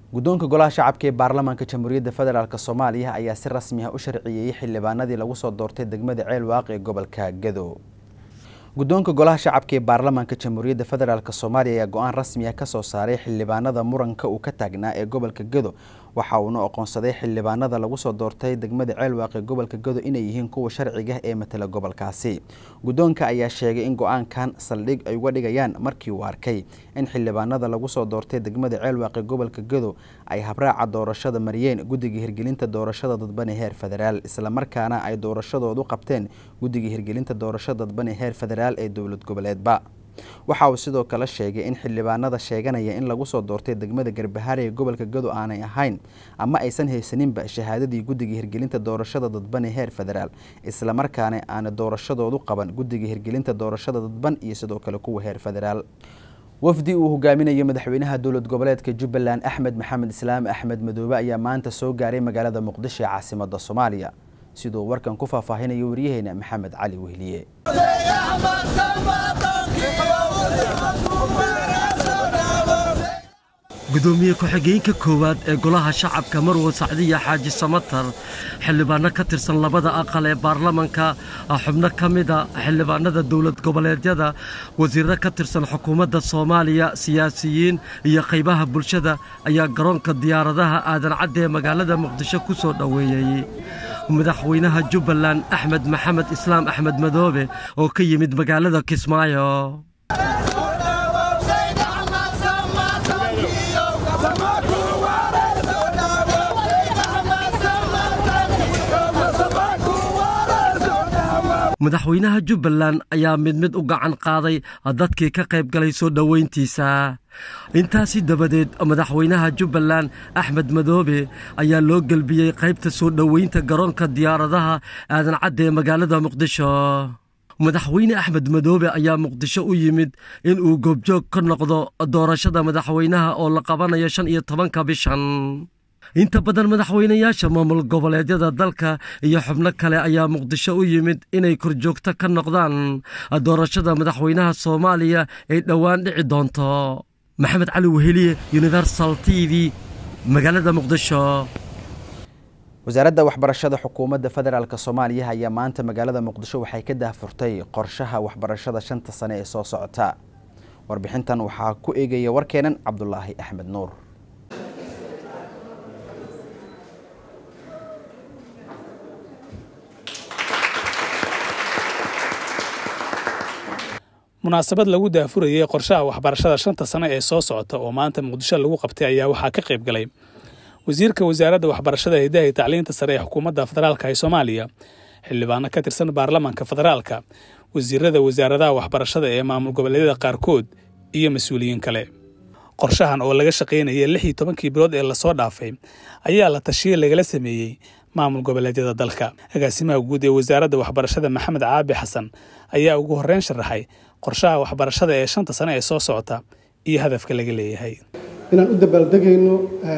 guddoonka golaha shacabka ee baarlamaanka jamhuuriyadda federaalk soomaaliya ayaa si rasmi ah u sharciyeeyey xildhibaanadii lagu soo doortay degmada ceelwaaq ee gobolka gado guddoonka golaha shacabka ee baarlamaanka jamhuuriyadda federaalk soomaaliya ayaa go-aan rasmi ah kasoo saaray xildhibaanada muranka uu ka taagnaa ee gobolka gado waxa uuna aqoonsaday xildhibaanada lagu soo doortay degmada ceelwaaq ee gobolka gado inay yihiin kuwa sharciga ee matala gobolkaasi guddoonka ayaa sheegay in go-aankan saldhig ay uga dhigayaan markii uu arkay in xildhibaanada lagu soo doortay degmada ceelwaaq ee gobolka gado ay habraaca doorashada mariyeen guddiga hirgelinta doorashada dadban ee heer federaal islamarkaana ay doorashadoodu qabteen guddiga hirgelinta doorashada dadban ee heer federaal ee dowlad goboleedba waxa uu sidoo kale sheegay in xildhibaanada sheeganaya in lagu soo doortay degmada garbahaare ee gobolka gado aanay ahayn ama aysan haysaninba shahaadadii guddiga hirgelinta doorashada dadban ee heer federaal islamarkaana aana doorashadoodu qaban guddiga hirgelinta doorashada dadban iyo sidoo kale kuwa heer federaal wafdi uu hogaaminayo madaxweynaha dowlad goboleedka jubbaland axmed maxamed islaam axmed madoobe ayaa maanta soo gaaray magaalada muqdisho ee caasimada soomaaliya siduu warkan ku faahfaahinayo waryaheena maxamed cali wehliye gudoomiye ku-xigeenka koowaad ee golaha shacabka marwo sacdiya xaaji samatar xildhibaano ka tirsan labada aqal ee baarlamanka xubno ka mida xildhibaanada dowlad goboleedyada wasiirro ka tirsan xukuumadda soomaaliya siyaasiyiin iyo qaybaha bulshada ayaa garoonka diyaaradaha aadan cadde ee magaalada muqdisho ku soo dhoweeyey madaxweynaha jubbaland axmed maxamed islaam axmed madoobe oo ka yimid magaalada kismaayo madaxweynaha jubbaland ayaa mid mid u gacan qaaday dadkii ka qayb galay soo dhoweyntiisa intaasi dabadeed madaxweynaha jubbaland axmed madoobe ayaa loo gelbiyey qaybta soo dhoweynta garoonka diyaaradaha aadan cadde ee magaalada muqdisho madaxweyne axmed madoobe ayaa muqdisho u yimid in uu goobjoog ka noqdo doorashada madaxweynaha oo la qabanayo shan iyo tobanka bishan inta badan madaxweynayaasha maamul goboleedyada dalka iyo xubno kale ayaa muqdisho u yimid inay korjoogto ka noqdaan doorashada madaxweynaha soomaaliya ay dhowaan dhici doonto maxamed cali weheliye universal t v magaalada muqdisho wasaaradda waxbarashada xukuumadda federaalk soomaaliya ayaa maanta magaalada muqdisho waxay ka daahfurtay qorshaha waxbarashada shanta sane ee soo socota warbixintan waxaa ku eegaya warkeenan cabdulaahi axmed nuur munaasabad lagu daafurayey qorshaha waxbarashada shanta sane ee soo socota oo maanta muqdisho lagu qabtay ayaa waxaa ka qayb galay wasiirka wasaaradda waxbarashada hidaha iyo tacliinta sare ee xukuumadda federaalka ee soomaaliya xildhibaano ka tirsan baarlamaanka federaalka wasiirada wasaaradaha waxbarashada ee maamul goboleedyada qaarkood iyo mas-uuliyiin kale qorshahan oo laga shaqaynayay lix iyo tobankii bilood ee lasoo dhaafay ayaa la tashiye lagala sameeyey maamul goboleedyada dalka agaasimaha guud ee wasaaradda waxbarashada maxamed caabi xasan ayaa ugu horreyn sharaxay qorshaha waxbarashada ee shanta sane ee soo socota iyo hadafka laga leeyahay inaan u dabaaldegayno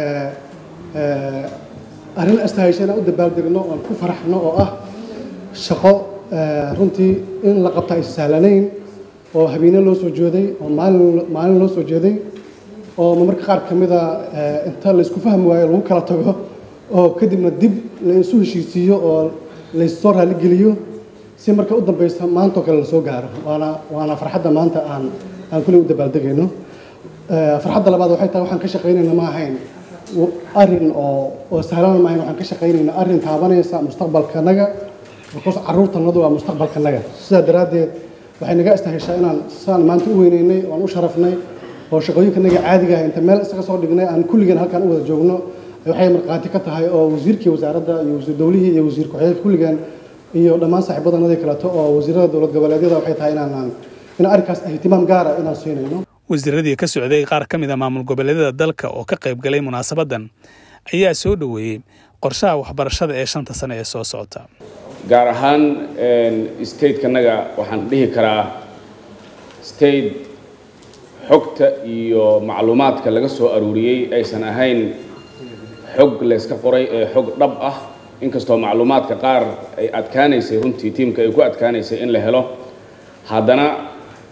arrin astahaysa inaan u dabaaldegno oon ku faraxno oo ah shaqo runtii in la qabta aysa sahlanayn oo habeene loo soo jeeday oo maalin loo soo jeeday oo marmarka qaar ka mida inta laysku fahmi waayo lagu kala tago oo kadibna dib la isu heshiisiiyo oo laissoo raaligeliyo si marka u dambaysa maantao kale lasoo gaaro waana waana farxadda maanta aan aan kuley u dabaaldegayno farxadda labaad waxay tahay waxaan ka shaqaynayna ma ahayn arrin oo oo sahlan ma ahayn waxaan ka shaqaynayna arrin taabanaysa mustaqbalkanaga because carruurtanadu waa mustaqbalkanaga sidaa daraaddeed waxay naga istaheshaa inaan saan maanta u weynaynay oan u sharafnay oo shaqooyinkanaga caadiga ah inta meel isaga soo dhignay aan kulligan halkaan u wada joogno waxay markhaati ka tahay oo wasiirkii wasaaradda iyo wasiir dowlihii iyo wasiir ku-xigeenka kulligan iyo dhammaan saaxiibadanadii kaleeto oo wasiirada dowlad goboleedyada waxay tahay inaan in arrinkaas ihtimaam gaara inaan siinayno wasiiradii ka socday qaar ka mid a maamul goboleedyada dalka oo ka qayb galay munaasabadan ayaa soo dhoweeyey qorshaha waxbarashada ee shanta sane ee soo socota gaar ahaan stateka-naga waxaan dhihi karaa state xogta iyo macluumaadka laga soo aruuriyey aysan ahayn xog layska qoray ee xog dhab ah inkastoo macluumaadka qaar ay adkaanaysay runtii tiimka ay ku adkaanaysay in la helo haddana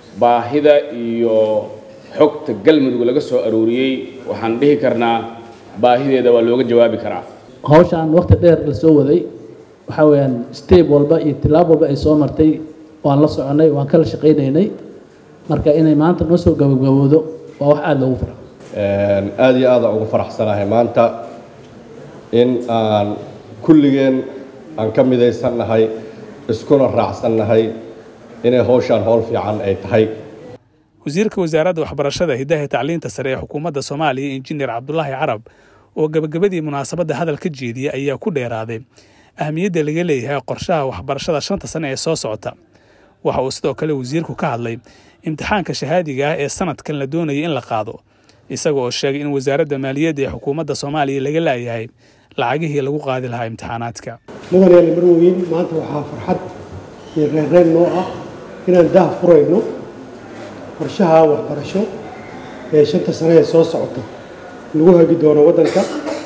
baahida iyo xogta galmudug laga soo arooriyey waxaan dhihi karnaa baahideeda waa looga jawaabi karaa hawshaan waqti dheer la soo waday waxaa weeyaan step walba iyo tilaab walba ay soo martay waan la soconay waan kala shaqaynaynay marka inay maanta noo soo gabagabowdo waa wax aada loogu fara aada iyo aada ugu faraxsanahay maanta in aan kulligeen aan ka midaysannahay iskuna raacsannahay inay hawshaan howl fiican ay tahay wasiirka wasaaradda waxbarashada hidaha tacliinta sare ee xukuumadda soomaaliya injineer cabdulaahi carab oo gabagabadii munaasabadda hadal ka jeediyey ayaa ku dheeraaday ahmiyadda laga leeyahay qorshaha waxbarashada shanta sane ee soo socota waxa uu sidoo kale wasiirku ka hadlay imtixaanka shahaadiga ah ee sanadkan la doonayay in la qaado isaga oo sheegay in wasaaradda maaliyadda ee xukuumadda soomaaliya laga laayahay lacagihii lagu qaadi lahaa imtixaanaadka mudan yaali marweyn maanta waxaa farxad iyo reerreen noo ah inaan daah furayno qorshaha waxbarasho ee shanta sane ee soo socota lagu hagi doono waddanka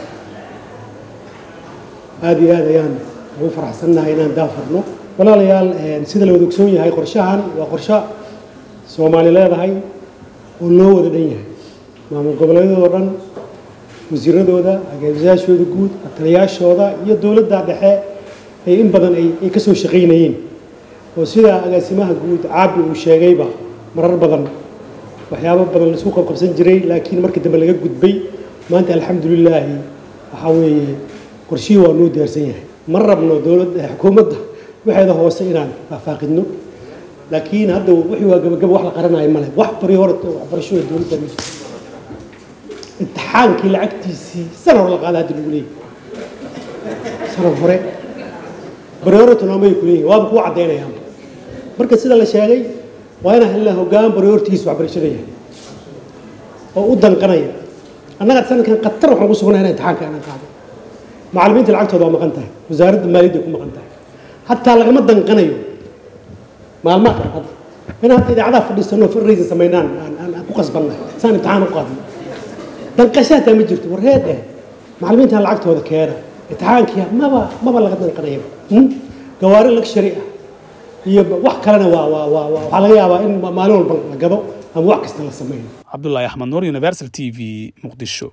aada iyo aad ayaan ugu faraxsannahay inaan daah furno walaalayaal sida la wada ogsoon yahay qorshahan waa qorsho soomaali leedahay oo loo wada dhan yahay maamul goboleedyadoo dhan wasiiradooda agaasiyaashooda guud ataliyaashooda iyo dowladda dhexe ay in badan ay ka soo shaqaynayeen oo sida agaasimaha guud caabi uu sheegayba marar badan waxyaabo badan laisku qabqabsan jiray laakiin markii dambe laga gudbay maanta alxamdulilaahi waxaa weeye qorshihii waa noo diyaarsan yahay ma rabno dowladda xukuumadda waxeeda hoose inaan faahfaaqidno laakiin hadda wixii waa gabagaba wax la qaranayo male wax bari hore waxbarashada dowladda imtixaankii lacagtiisii sana hore la qaada hadda lagu leeyahy sana hore bari hore tonoomay ku leeyihin waaba kuu caddaynayaan marka sida la sheegay waa inaan helnaa hoggaan bari hortigiisa waxbarashada yahay oo u danqanaya annaga sanadkan khatar waxaan ku sugnaa inaan imtixaanka inaan qaado macallimiinta lacagtooda waa maqan tahay wasaaradda maaliyadda ku maqan tahay hataa lagama danqanayo maalmaha kale hadda inaan hadda idaacadaha fadhiisano fundraising samaynaan aan ku qasbannahay saan imtixaan u qaadno danqasho hataa ma jirto warreed eh macallimiintan lacagtooda keena imtixaankii maba maba laga danqanaya gawaari luxury ah iyo wax kalena waa waa waa waxaa laga yaabaa in maalin walba la gado ama wax kasta la sameeyo cabdulaahi axmed nuur universal t v muqdisho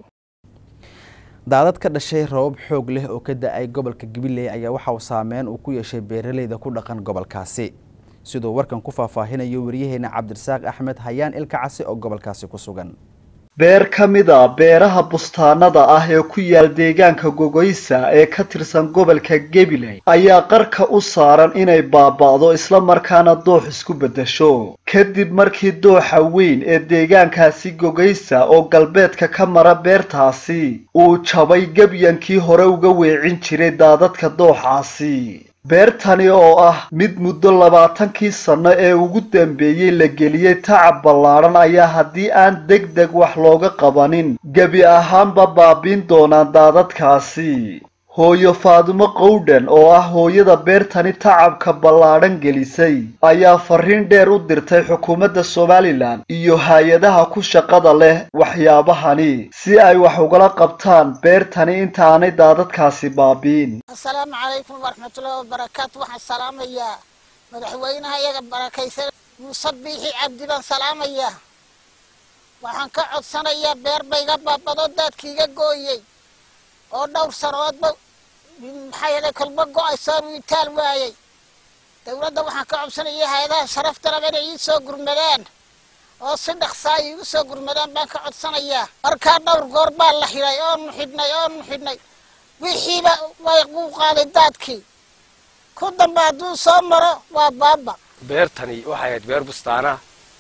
daadad ka dhashay rabab xoog leh oo ka da-ay gobolka gabiley ayaa waxa uu saameyn uu ku yeeshay beeraleyda ku dhaqan gobolkaasi siduu warkan ku faahfaahinayo wariyaheena cabdirasaaq axmed hayaan ilka casi oo gobolkaasi ku sugan beer ka mid a beeraha bustaanada ah ee ku yaal deegaanka gogoysa ee ka tirsan gobolka gabiley ayaa qarka u saaran inay baaba'do isla markaana doox isku beddesho kadib markii dooxa weyn ee deegaankaasi gogoysa oo galbeedka ka mara beertaasi uu jabay gebyankii hore uga weecin jiray daadadka dooxaasi beertani oo ah mid muddo labaatankii sanno ee ugu dambeeyey la geliyey tacab ballaadhan ayaa haddii aan deg deg wax looga qabanin gebi ahaanba baabiin doonaan daadadkaasi hooyo faadumo qowdhan oo ah hooyada beertani tacabka ballaadhan gelisay ayaa fariin dheer u dirtay xukuumadda somalilan iyo hay-adaha ku shaqada leh waxyaabahani si ay wax ugala qabtaan beertani intaanay daadadkaasi baabiin asalaamu calaykum waraxmatullahi wabarakaatu waxaan salaamayaa madaxweynaha iyaga barakaysan muuse biixi cabdi baan salaamayaa waxaan ka codsanayaa beer bayga baabado daadkiiga gooyey oo dhowr sanoodba maxaa yeelay kolba go-aysoon uu itaal waayey dowladda waxaan ka codsanaya hay-adaha sharaftalaba inay ii soo gurmadaan oo si dhaqsaa iigu soo gurmadaan baan ka codsanayaa markaa dhowr goor baa la xidhay oonu xidhnay oonu xidhnay wixiiba way uu qaaday daadkii ku dambe hadduu soo maro waa baaba beertani waxay ahayd beer bustaana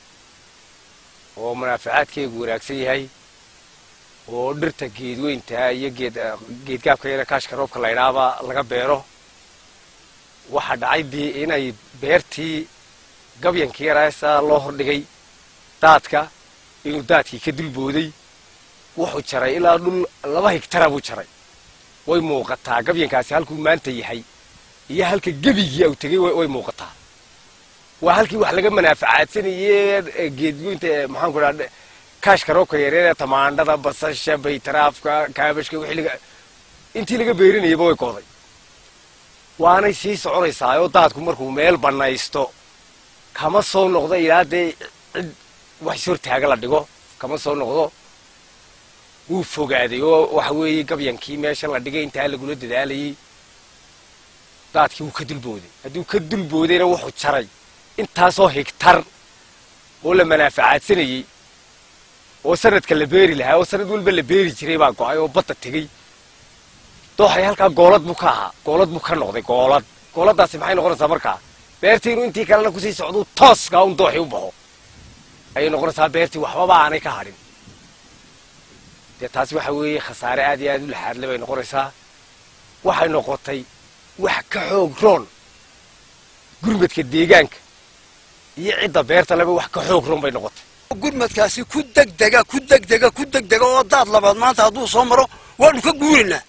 oo munaafacaadkeegu wanaagsan yahay oo dhirta geedweyntaa iyo geed geedgaabka yara kaashka roobka laydhaaba laga beero waxaa dhacay dii inay beertii gabyankii yaraasaa loo hordhigay daadka inuu daadkii ka dulbooday wuxuu jaray ilaa dhul laba higtara buu jaray way muuqataa gabyankaasi halkuu maanta yahay iyo halka gebigii au tegey way muuqataa waa halkii wax laga manaafacaadsanayey geedgoynta maxaan ku dhaha kaashka roobka yareeree tamaandhada basasha baytaraafka kaabashka wixii laga intii laga beerinayaba way kooday waanay sii soconaysaa oo daadku markuu meel bannaysto kama soo noqdo ilaa dee cid wax is hortaaga la dhigo kama soo noqdo wuu fogaaday oo waxa weeye gabyankii meesha la dhigay intaa lagula dadaalayey daadkii wuu ka dulbooday hadduu ka dulboodayna wuxuu jaray intaasoo higtar oo la manaafacaadsanayey oo sanadka la beeri lahaa oo sanad walba la beeri jiray baa go'ay oo badda tegey dooxay halkaa goolad buu ka ahaa goolad buu ka noqday goolad gooladdaasi maxay noqonaysaa markaa beertii inuu intii kalena kusii socduu tooskaa un dooxii u baxo ayay noqonaysaa beertii waxbaba aanay ka hadhin dee taasi waxa weeye khasaare aad iyo aad u laxaadle bay noqonaysaa waxay noqotay wax ka xoog roon gurmadka deegaanka iyo cidda beerta leba wax ka xoog roon bay noqotay gurmadkaasi ku degdega ku degdega ku degdega oo daad labaad maanta hadduu soo maro waanu ka guurinaa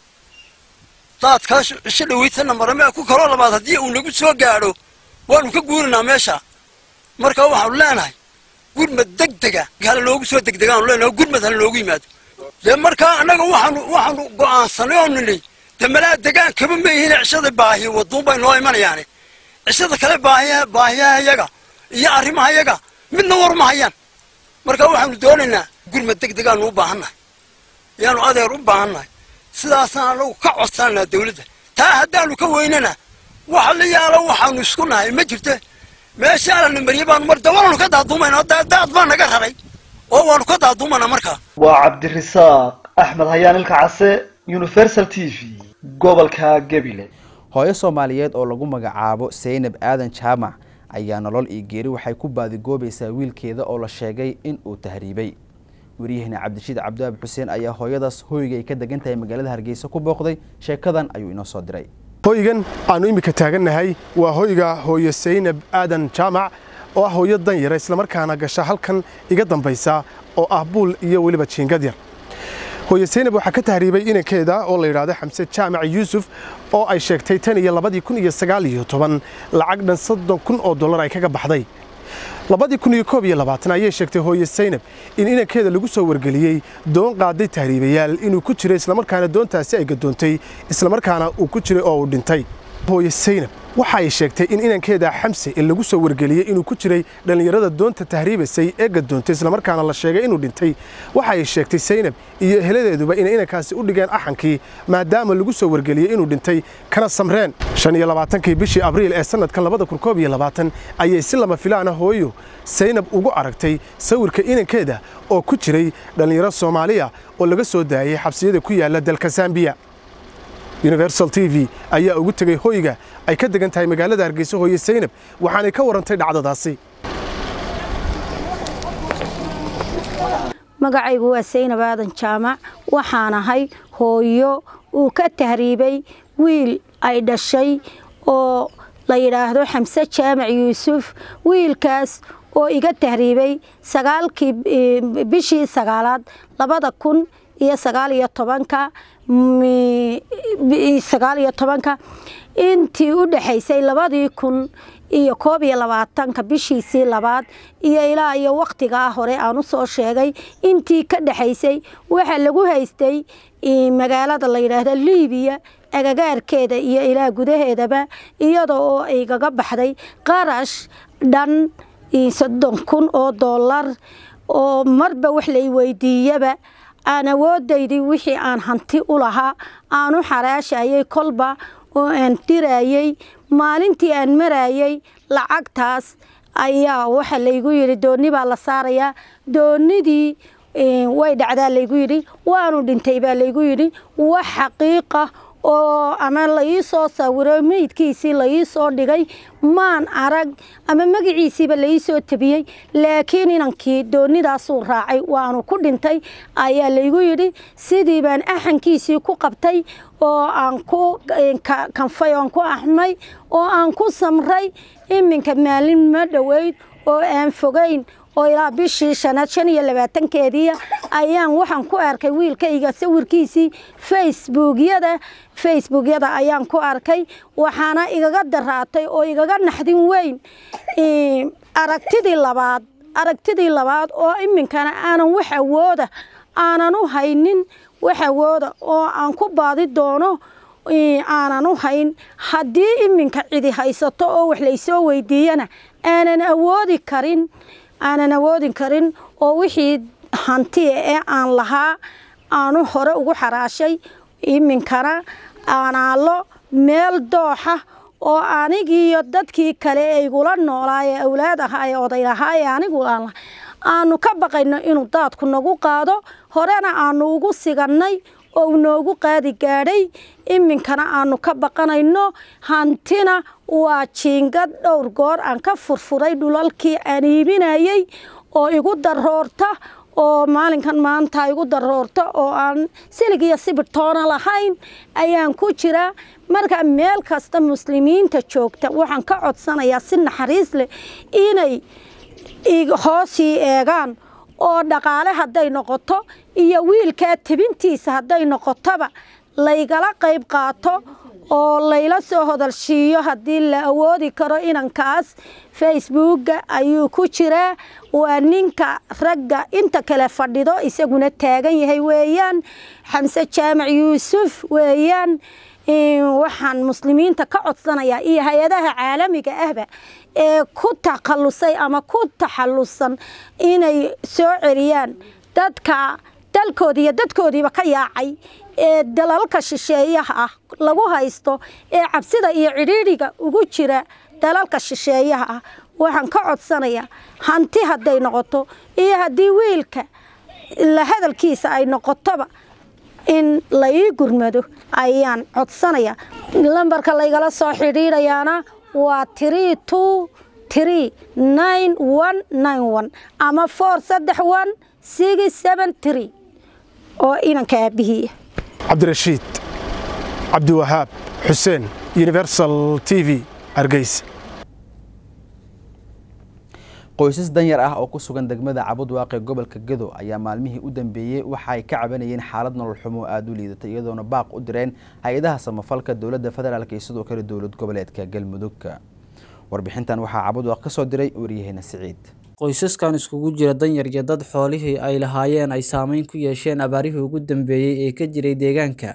daadkaas cisho dhawaysanna marame ku kaloo labaad haddii uu nagu soo gaadho waanu ka guurinaa meesha marka waxaanu leenahay gurmad degdega hala noogu soo degdegaanu leenahay gurmad hala noogu yimaado dee markaa annaga waxaanu waxaanu go'aansanay oo nidhi dee malaa degaan kaba meyihiin cishada baahiya waduun bay noo imanayaane cishada kale baahiya baahiyaha yaga iyo arrimaha yaga midna war ma hayaan marka waxaanu doonaynaa gurmad degdegaanu u baahannahay yaanu adeer u baahannahay sidaasaan anagu ka codsananaa dawladda taa haddaanu ka weynana waxa la yaalo waxaanu isku nahay ma jirto meeshaana namariye baanu mar dawaanu ka daaduumayna daad baa naga raray oo waanu ka daaduumanaa markaa waa cabdirasaaq axmed hayaan ilka case universal t v gobolka gebile hooyo soomaaliyeed oo lagu magacaabo saynab aadan jaamac ayaa nolol iyo geeri waxay ku baadigoobaysaa wiilkeeda oo la sheegay in uu tahriibay wariyaheenna cabdishiid cabdiwaabi xuseen ayaa hooyadaas hoyga ay ka degan tahay magaalada hargeysa ku booqday sheekadan ayuu inoo soo diray hoygan aanu iminka taagannahay waa hoyga hooyo saynab aadan jaamac oo ah hooyo dan yara islamarkaana gasha halkan iga dambaysa oo ah buul iyo weliba jiingad yar hooyo saynab waxaa ka tahriibay inankeeda oo la yidhaahdo xamse jaamac yuusuf oo ay sheegtay tan iyo labadii kun iyo sagaal iyo toban lacag dhan soddon kun oo dollar ay kaga baxday labadii kun iyo koob iyo labaatan ayay sheegtay hooye saynab in inankeeda lagu soo wargeliyey doon qaaday tahriibayaal inuu ku jiray islamarkaana doontaasi ay gadoontay islamarkaana uu ku jiray oo uu dhintay hooye saynab waxa ay sheegtay in inankeeda xamse in lagu soo wargeliyey inuu ku jiray dhallinyarada doonta tahriibasay ee gadoontay islamarkaana la sheegay inuu dhintay waxa ay sheegtay saynab iyo eheladeeduba inay inankaasi u dhigeen axankii maadaama lagu soo wargeliyey inuu dhintay kana samreen shan iyo labaatankii bishii abriil ee sanadkan labada kun koob iyo labaatan ayay si lama filaana hooyo saynab ugu aragtay sawirka inankeeda oo ku jiray dhallinyaro soomaaliya oo laga soo daayey xabsiyada ku yaala dalka zambiya universal t v ayaa ugu tegey hoyga ay ka degan tahay magaalada hargeysa hooye saynab waxaanay ka warantay dhacdadaasi magacaygu waa saynab aadan jaamac waxaan ahay hooyo uu ka tahriibay wiil ay dhashay oo la yidhaahdo xamse jaamac yuusuf wiilkaas oo iga tahriibay sagaalkii bishii sagaalaad labada kun iyo sagaal iyo tobanka sagaal iyo tobanka intii u dhexaysay labadii kun iyo koob iyo labaatanka bishiisii labaad iyo ilaa iyo wakhtigaa hore aan u soo sheegay intii ka dhexaysay waxaa lagu haystay magaalada la yidhaahdo liibiya agagaarkeeda iyo ilaa gudaheedaba iyada oo igaga baxday qarash dhan soddon kun oo dollar oo marba wax lay weydiiyaba aan awoodaydii wixii aan hanti u lahaa aan u xaraashayay kolba oo aan dirayey maalintii aan marayey lacagtaas ayaa waxa laygu yidhi doonni baa la saarayaa doonnidii way dhacdaa laygu yidhi waanu dhintay baa laygu yidhi wax xaqiiqa oo ama la ii soo sawiro meydkiisii la ii soo dhigay maan arag ama magaciisiiba la ii soo tabiyey laakiin inankii doonidaasuu raacay waanu ku dhintay ayaa laygu yidhi sidii baan axankiisii ku qabtay oo aan ku kanfay oon ku axmay oo aan ku samray iminka maalin ma dhoweyd oo aan fogayn oo ilaa bishii shanaad shan iyo labaatankeedii ayaan waxaan ku arkay wiilkayga sawirkiisii facebookyada facebookyada ayaan ku arkay waxaana igaga daraatay oo igaga naxdin weyn aragtidii labaad aragtidii labaad oo iminkana aanan wax awooda aanan u haynin wax awooda oo aan ku baadi doono aanan u hayn haddii iminka cidi haysato oo wax laysoo weydiiyana aanan awoodi karin aanan awoodin karin oo wixii hantiya ee aan lahaa aanu hore ugu xaraashay iminkana aanaallo meel dooxa oo anigiiyo dadkii kale ee igula noolaa ee awlaad ahaa ee oday ahaa ee anigu aan lahay aanu ka baqayno inuu daadku nagu qaado horena aanu ugu sigannay oo uu noogu qaadi gaadhay iminkana aanu ka baqanayno hantina waa jiingad dhowr goor aan ka furfuray dhulalkii aan iibinayey oo igu daroorta oo maalinkan maanta igu daroorta oo aan silig iyo sibirtoona lahayn ayaan ku jiraa marka meel kasta muslimiinta joogta waxaan ka codsanayaa si naxariis leh inay hoosii eegaan oo dhaqaale hadday noqoto iyo wiilkaa tebintiisa hadday noqotoba laygala qayb qaato oo layla soo hodalshiiyo haddii la awoodi karo inankaas facebookga ayuu ku jiraa waa ninka ragga inta kale fadhido isaguna taagan yahay weeyaan xamse jaamac yuusuf weeyaan waxaan muslimiinta ka codsanayaa iyo hay-adaha caalamiga ahba ee ku takhallusay ama ku taxallusan inay soo celiyaan dadka dalkoodii iyo dadkoodiiba ka yaacay ee dalalka shisheeyaha ah lagu haysto ee cabsida iyo cidhiidhiga ugu jira dalalka shisheeyaha ah waxaan ka codsanayaa hanti hadday noqoto iyo haddii wiilka la hadalkiisa ay noqotoba in la ii gurmado ayaan codsanayaa lambarka laygala soo xidhiidhayaana waa tiri two tiri nine one nine one ama four saddex one six seven three oo inanka aabihiiya cabdirashiid cabdiwahaab xuseen universal t v hargeysa qoysas danyar ah oo ku sugan degmada cabudwaaqe gobolka gedo ayaa maalmihii u dambeeyey waxa ay ka cabanayeen xaalad nolol xumo aada u liidata iyadoona baaq u direen hay-adaha samafalka dowladda federaalk iyo sidoo kale dowlad goboleedka galmudugka warbixintan waxaa cabudwaaq ka soo diray waryaheena siciid qoysaskan iskugu jira danyar iyo dad xoolihii ay lahaayeen ay saameyn ku yeesheen abaarihii ugu dambeeyey ee ka jiray deegaanka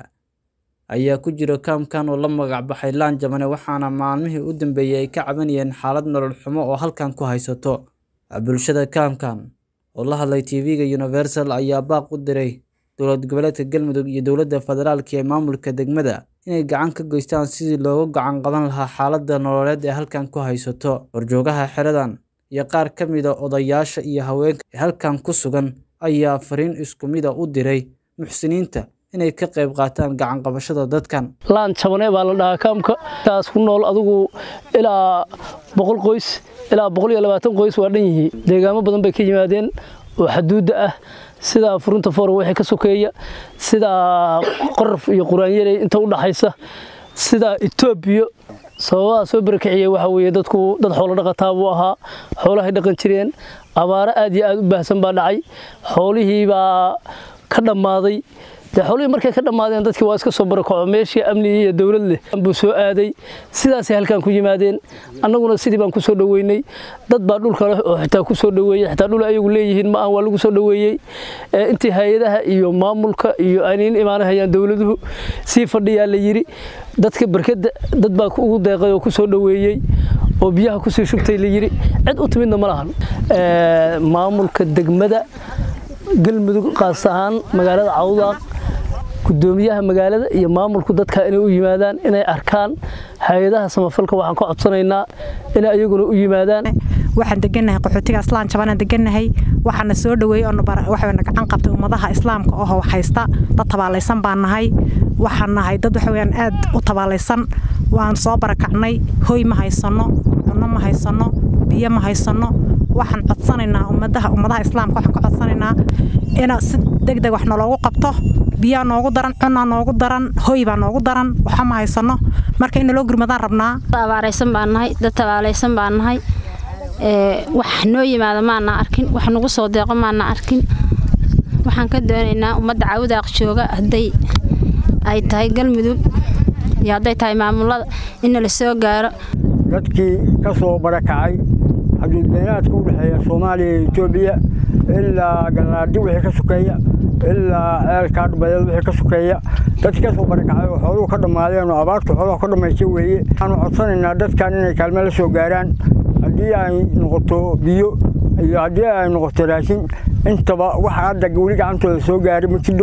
ayaa ku jira kaamkan oo la magac baxay laan jabane waxaana maalmihii u dambeeyey ay ka cabanayeen xaalad nolol xumo oo halkan ku haysato bulshada kaamkan oo la hadlay tv-ga universal ayaa baaq u diray dowlad goboleedka galmudug iyo dowladda federaalk ee maamulka degmada inay gacan ka geystaan sidii looga gacan qaban lahaa xaaladda nololeed ee halkan ku haysato horjoogaha xeradan iyo qaar ka mida odayaasha iyo haweenka ee halkan ku sugan ayaa fariin isku mida u diray muxsiniinta inay ka qayb qaataan gacan qabashada dadkan laan jabane baa la dhahaa kaamka taas ku nool adigu ilaa boqol qoys ilaa boqol iyo labaatan qoys waa dhan yihiin deegaamo badan bay ka yimaadeen oo xaduudda ah sida furunta foora wixii ka sokeeya sida qoraf iyo quraanyarey inta u dhaxaysa sida etoobiya sababaha soo barakiciyey waxa weeye dadku dad xoolo dhaqataa buu ahaa xoolahay dhaqan jireen abaaro aad iyo aad u baahsan baa dhacay xoolihii baa ka dhammaaday dee xoolihii markay ka dhammaadeen dadkii waa iska soo barakaco meeshii amni iyo dowlad leh buu soo aaday sidaasay halkan ku yimaadeen annaguna sidii baan ku soo dhoweynay dad baa dhulka leh oo xitaa ku soo dhoweeyey xitaa dhul ayagu leeyihiin ma aan waa lagu soo dhoweeyey intii hay-adaha iyo maamulka iyo aynayn imaanahayaan dowladuhu sii fadhiyaa la yidhi dadka barkadda dad baa ugu deeqay oo ku soo dhoweeyey oo biyaha kusii shubtay la yidhi cid u timidna ma lahan maamulka degmada galmudug qaas ahaan magaalada cawdaaq gudoomiyaha magaalada iyo maamulku dadka inay u yimaadaan inay arkaan hay-adaha samafalka waxaan ka codsanaynaa inay ayaguna u yimaadaan waxaan degannahay qaxootiga islaan jabanaan degannahay waxaana soo dhoweeyey waxayna gacan qabtay ummadaha islaamka oo haysta dad tabaalaysan baan nahay waxaan nahay dad waxaweyaan aad u tabaalaysan waan soo barakacnay hoy ma haysanno cunno ma haysanno biyo ma haysanno waxaan codsanaynaa ummadaha ummadaha islaamka waxaan ka codsanaynaa ina si degdeg wax naloogu qabto biyaa noogu daran cunaa noogu daran hoy baa noogu daran waxa ma haysano marka in naloo gurmadaan rabnaa abaaraysan baan nahay dad tabaalaysan baan nahay wax noo yimaada maana arkin wax nagu soo deeqo maana arkin waxaan ka doonaynaa ummadda cawdaaq jooga hadday ay tahay galmudug iyo hadday tahay maamulada in la soo gaaro dadkii ka soo barakacay xuduudbeenaadka u dhexeeya soomaaliya iyo etoobiya ilaa galaadhi wixii ka sokeeya ilaa ceelkaa dhubadeed wixii ka sokeeya dadkii ka soo barakacay oo xooluhu ka dhammaadeen oo abaartu xooluhu ka dhammaystay weeye waxaanu codsanaynaa dadkan inay kaalme la soo gaaraan haddii ay noqoto biyo iyo haddii ay noqoto raashin intaba waxa hadda weli gacantooda soo gaaray ma jidho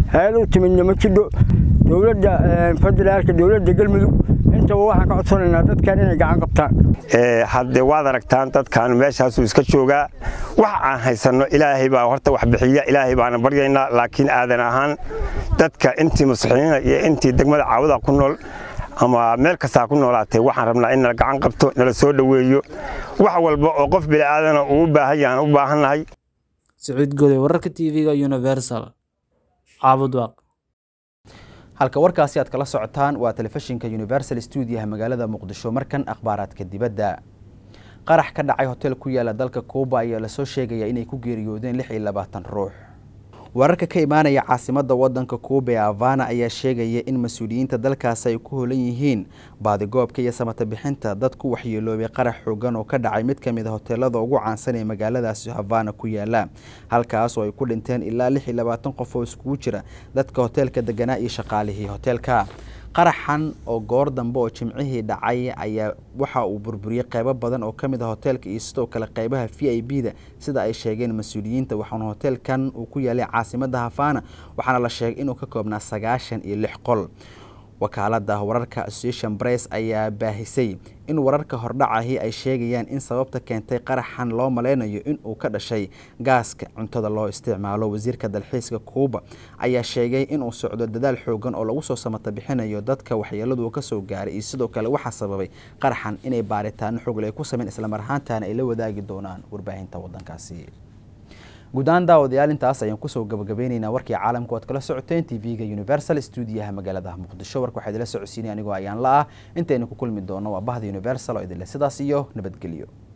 hay-ad u timidna ma jidho dowladda federaalka dowladda galmudug intaba waxaan ka codsanaynaa dadkan inay gacan qabtaan hadde waad aragtaan dadkan meeshaasuu iska joogaa wax aan haysanno ilaahay baa horta wax bixiya ilaahay baana baryaynaa laakiin aadan ahaan dadka intii muslimiina iyo intii degmada caawada ku nool ama meel kastaa ku noolaatay waxaan rabnaa in nala gacan qabto nala soo dhoweeyo wax walba oo qof bini'aadana uu u baahan yahan u baahannahay siciid goday wararka tv-ga universal caabudwaaq halka warkaasi aad kala socotaan waa telefishinka universal stuudiyaha magaalada muqdisho markan akhbaaraadka dibadda qarax ka dhacay hotel ku yaala dalka kuuba ayaa lasoo sheegaya inay ku geeriyoodeen lix iyo labaatan ruux wararka ka imaanaya caasimadda wadanka kuuba ee avana ayaa sheegaya in mas-uuliyiinta dalkaasi ay ku holan yihiin baadigoobka iyo samata bixinta dad ku waxyeeloobay qarax xoogan oo ka dhacay mid ka mid a hoteelada ugu caansan ee magaaladaasi havana ku yaala halkaas oo ay ku dhinteen ilaa lix iyo labaatan qof oo iskugu jira dadka hoteelka deganaa iyo shaqaalihii hoteelka qaraxan oo goor dambe oo jimcihii dhacay ayaa waxa uu burburiyey qeybo badan oo ka mid ah hoteelka iyo sidoo kale qeybaha v i b da sida ay sheegeen mas-uuliyiinta waxaana hoteelkan uu ku yaalay caasimadda havana waxaana la sheegay inuu ka koobnaa sagaashan iyo lix qol wakaalada wararka association press ayaa baahisay in wararka hordhacahi ay sheegayaan in sababta keentay qaraxan loo maleynayo in uu ka dhashay gaaska cuntada loo isticmaalo wasiirka dalxiiska kuuba ayaa sheegay inuu socdo dadaal xoogan oo lagu soo samata bixinayo dadka waxyeeladu kasoo gaaray iyo sidoo kale waxaa sababay qaraxan inay baaritaano xogle ay ku sameyn islamar ahaantana ay la wadaagi doonaan warbaahinta wadankaasi guud ahaan daawadayaal intaas ayaan kusoo gabagabeyneynaa warkii caalamka oad kala socoteen tv-ga universal stuudiyaha magaalada muqdisho warka waxaa idila socodsiinay anigoo ayaan la ah intaynu ku kulmi doono waa bahda universal oo idinle sidaas iyo nabadgelyo